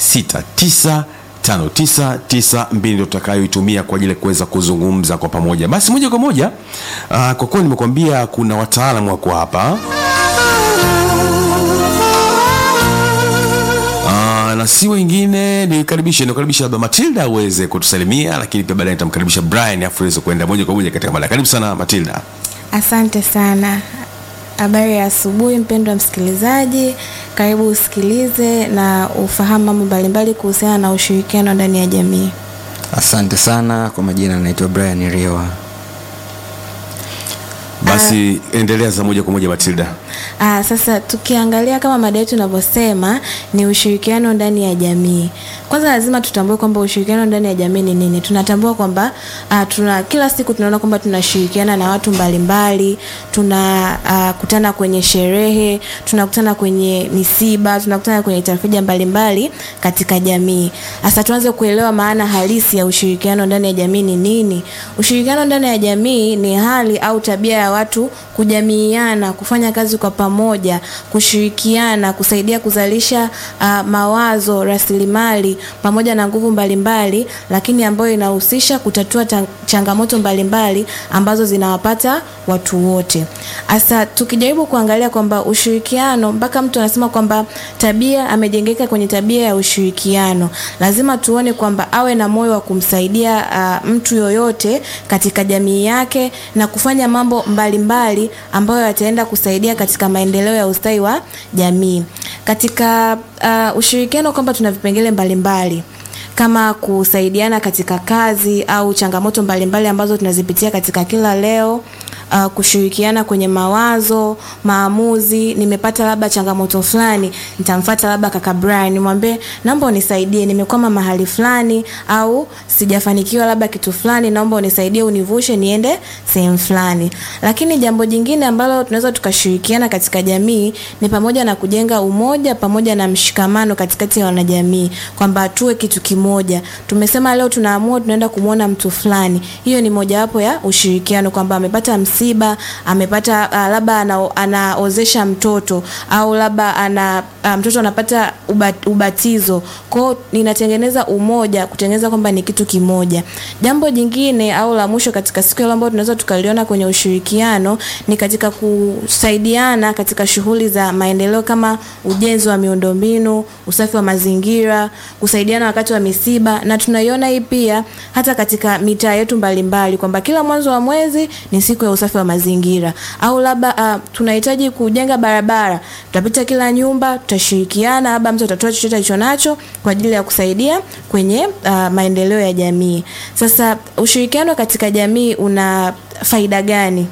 69 5992 ndio tutakayoitumia kwa ajili ya kuweza kuzungumza kwa pamoja. Basi moja kwa moja, uh, kwa kuwa nimekuambia kuna wataalamu wako hapa uh, na si wengine, nikaribishe nikaribisha labda Matilda aweze kutusalimia, lakini pia baadaye nitamkaribisha Brian afu aweze kuenda moja kwa moja katika mada. Karibu sana Matilda. Asante sana. Habari ya asubuhi mpendwa msikilizaji, karibu usikilize na ufahamu mambo mbalimbali kuhusiana na ushirikiano ndani ya jamii. Asante sana kwa majina, naitwa Brian Riewa. Basi endelea za moja kwa moja Matilda. Aa, sasa tukiangalia kama mada yetu inavyosema ni ushirikiano ndani ya jamii. Kwanza lazima tutambue kwamba ushirikiano ndani ya jamii ni nini. Tunatambua kwamba uh, tuna kila siku tunaona kwamba tunashirikiana na watu mbalimbali, tunakutana uh, kwenye sherehe, tunakutana kwenye misiba, tunakutana kwenye tafrija mbalimbali katika jamii. Sasa tuanze kuelewa maana halisi ya ushirikiano ndani ya jamii ni nini. Ushirikiano ndani ya jamii ni hali au tabia ya watu kujamiiana, kufanya kazi kwa pamoja, kushirikiana, kusaidia kuzalisha uh, mawazo, rasilimali pamoja na nguvu mbalimbali, lakini ambayo inahusisha kutatua ta- changamoto mbalimbali ambazo zinawapata watu wote. Sasa tukijaribu kuangalia kwamba ushirikiano, mpaka mtu anasema kwamba tabia amejengeka kwenye tabia ya ushirikiano, lazima tuone kwamba awe na moyo wa kumsaidia uh, mtu yoyote katika jamii yake na kufanya mambo mbalimbali ambayo yataenda kusaidia katika maendeleo ya ustawi wa jamii. Katika uh, ushirikiano kwamba tuna vipengele mbalimbali kama kusaidiana katika kazi au changamoto mbalimbali ambazo tunazipitia katika kila leo. Uh, kushirikiana kwenye mawazo, maamuzi. Nimepata labda changamoto fulani, nitamfuata labda kaka Brian nimwambie, naomba unisaidie, nimekwama mahali fulani au sijafanikiwa labda kitu fulani, naomba unisaidie, univushe niende sehemu fulani. Lakini jambo jingine ambalo tunaweza tukashirikiana katika jamii ni pamoja na kujenga umoja pamoja na mshikamano katikati ya wanajamii, kwamba tuwe kitu kimoja. Tumesema leo tunaamua tunaenda kumwona mtu fulani, hiyo ni mojawapo ya ushirikiano, kwamba amepata msiba, amepata uh, labda ana, anaozesha mtoto au labda ana uh, mtoto anapata ubat, ubatizo. Kwao ninatengeneza umoja, kutengeneza kwamba ni kitu kimoja. Jambo jingine au la mwisho katika siku ya leo ambayo tunaweza tukaliona kwenye ushirikiano ni katika kusaidiana katika shughuli za maendeleo kama ujenzi wa miundombinu, usafi wa mazingira, kusaidiana wakati wa misiba, na tunaiona hii pia hata katika mitaa yetu mbalimbali kwamba kila mwanzo wa mwezi ni siku ya usafi wa mazingira, au labda uh, tunahitaji kujenga barabara, tutapita kila nyumba, tutashirikiana, labda mtu atatoa chochote alicho nacho kwa ajili ya kusaidia kwenye uh, maendeleo ya jamii. Sasa ushirikiano katika jamii una faida gani?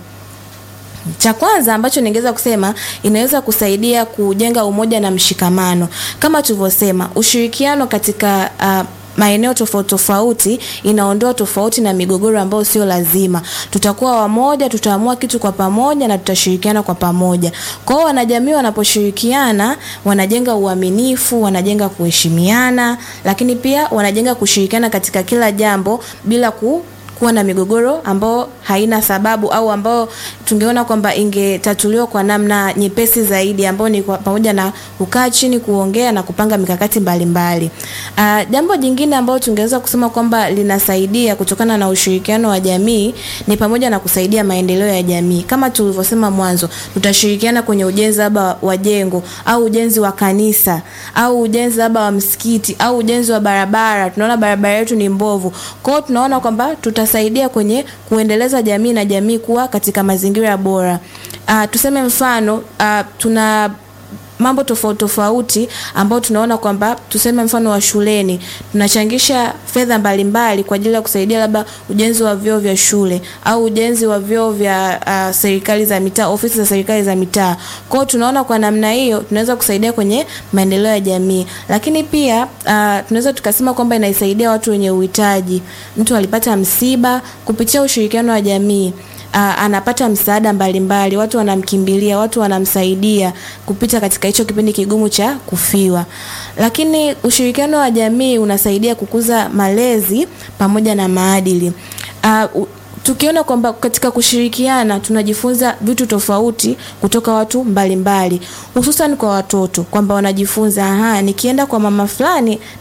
Cha kwanza ambacho ningeweza kusema inaweza kusaidia kujenga umoja na mshikamano. Kama tulivyosema, ushirikiano katika uh, maeneo tofauti tofauti inaondoa tofauti na migogoro ambayo sio lazima. Tutakuwa wamoja, tutaamua kitu kwa pamoja na tutashirikiana kwa pamoja. Kwa hiyo wanajamii wanaposhirikiana, wanajenga uaminifu, wanajenga kuheshimiana, lakini pia wanajenga kushirikiana katika kila jambo bila ku kuwa na migogoro ambao haina sababu au ambao tungeona kwamba ingetatuliwa kwa namna nyepesi zaidi ambao ni kwa, pamoja na kukaa chini kuongea na kupanga mikakati mbalimbali. Uh, jambo jingine ambalo tungeweza kusema kwamba linasaidia kutokana na ushirikiano wa jamii ni pamoja na kusaidia maendeleo ya jamii. Kama tulivyosema mwanzo, tutashirikiana kwenye ujenzi labda wa jengo au ujenzi wa kanisa au ujenzi labda wa msikiti au ujenzi wa barabara. Tunaona barabara yetu ni mbovu. Kwa hiyo tunaona kwamba tuta saidia kwenye kuendeleza jamii na jamii kuwa katika mazingira bora. Uh, tuseme mfano uh, tuna mambo tofauti tofauti ambao tunaona kwamba tuseme mfano wa shuleni tunachangisha fedha mbalimbali kwa ajili ya kusaidia labda ujenzi wa vyoo vya shule au ujenzi wa vyoo vya uh, serikali za mitaa, ofisi za serikali za mitaa. Kwa hiyo tunaona kwa namna hiyo tunaweza kusaidia kwenye maendeleo ya jamii, lakini pia uh, tunaweza tukasema kwamba inaisaidia watu wenye uhitaji. Mtu alipata msiba kupitia ushirikiano wa jamii uh, anapata msaada mbalimbali, watu wanamkimbilia, watu wanamsaidia kupita katika hicho kipindi kigumu cha kufiwa. Lakini ushirikiano wa jamii unasaidia kukuza malezi pamoja na maadili. Uh, tukiona kwamba katika kushirikiana tunajifunza vitu tofauti kutoka watu mbalimbali, hususan kwa watoto kwamba wanajifunza aha, nikienda kwa mama fulani